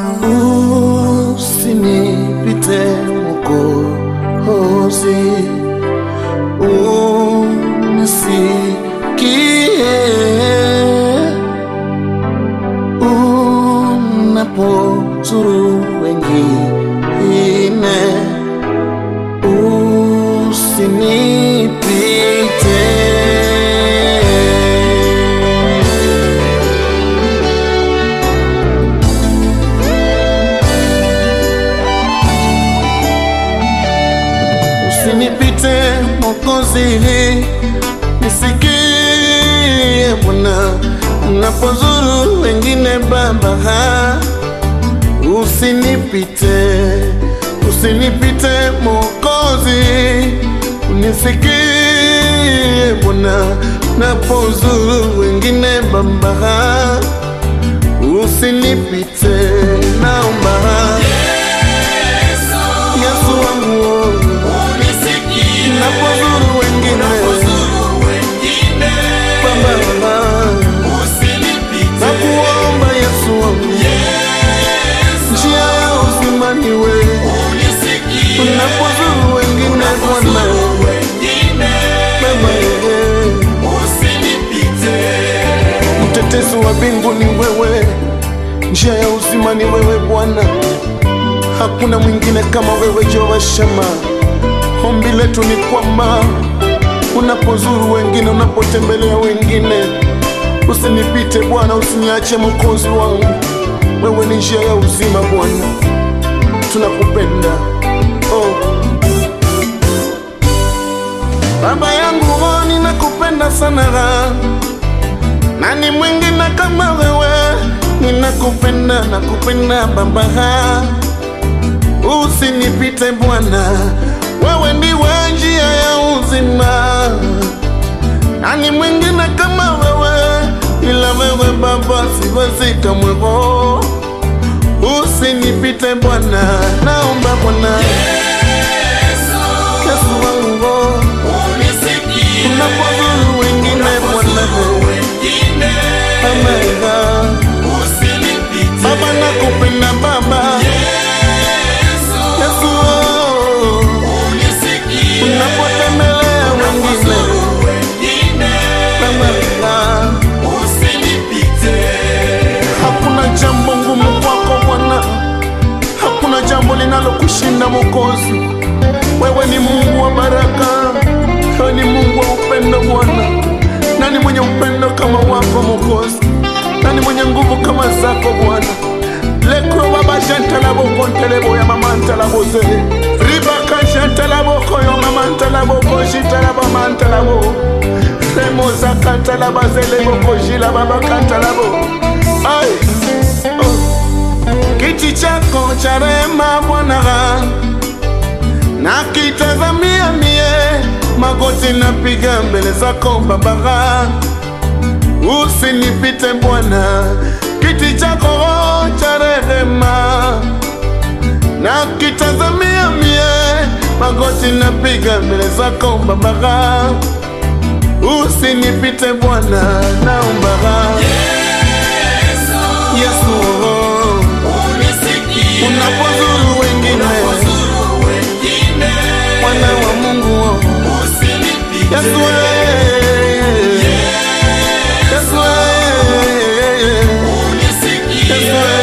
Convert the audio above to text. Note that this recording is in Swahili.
usinipite Mwokozi, unisikie unapozuru wengine, usinipite. Usinipite Mwokozi, nisikie Bwana unapozuru wengine Baba, usinipite, usinipite Mwokozi, unisikie Bwana unapozuru wengine Baba, usinipite, naomba Yesu wangu napozuru wengine Baba, nakuomba Yesu wangu, njia ya uzima ni wewe, unapozuru wengine Bwana Baba, mtetezi wa mbingu ni wewe, njia ya uzima ni wewe Bwana, hakuna mwingine kama wewe Jehova Shama. Ombi letu ni kwamba unapozuru wengine, unapotembelea wengine, usinipite Bwana, usiniache Mwokozi wangu. Wewe ni njia ya uzima Bwana, tunakupenda oh. Baba yangu oh, ninakupenda sana, nani mwingine kama wewe? Ninakupenda, nakupenda Baba, usinipite Bwana, wewe ndiwe njia ya uzima. Nani mwingine kama wewe? Ila wewe Baba, siwezi kamwe. oh. Usinipite Bwana, naomba Bwana Yesu wangu, oh. unapozuru wengine Bwana, Baba, Baba nakupenda Baba Yesu, oh. unapotembelea wengine Baba, hakuna jambo ngumu kwako Bwana, hakuna jambo linalokushinda Mwokozi. Wewe ni Mungu wa baraka, wewe ni Mungu wa upendo Bwana. Nani mwenye upendo kama wako Mwokozi? Nani mwenye nguvu kama zako Bwana? lekro baba jantalaboko ntelebo ya mama ntalabose ribaka jantalaboko yo mama ntalaboko jitalaba mantalabo remozaka ntalaba zeleboko jila babaka ntalabo ai oh. kiti chako cha rehema Bwana nakitazamia mie, magoti napiga mbele zako Baba, usinipite Bwana, kiti chako cha rehema nakitazamia mie, magoti napiga mbele zako Baba, usinipite Bwana, naomba Yesu, oh, unapozuru wengine mwana wa Mungu oh. Yesu eh. Yesu eh. Yesu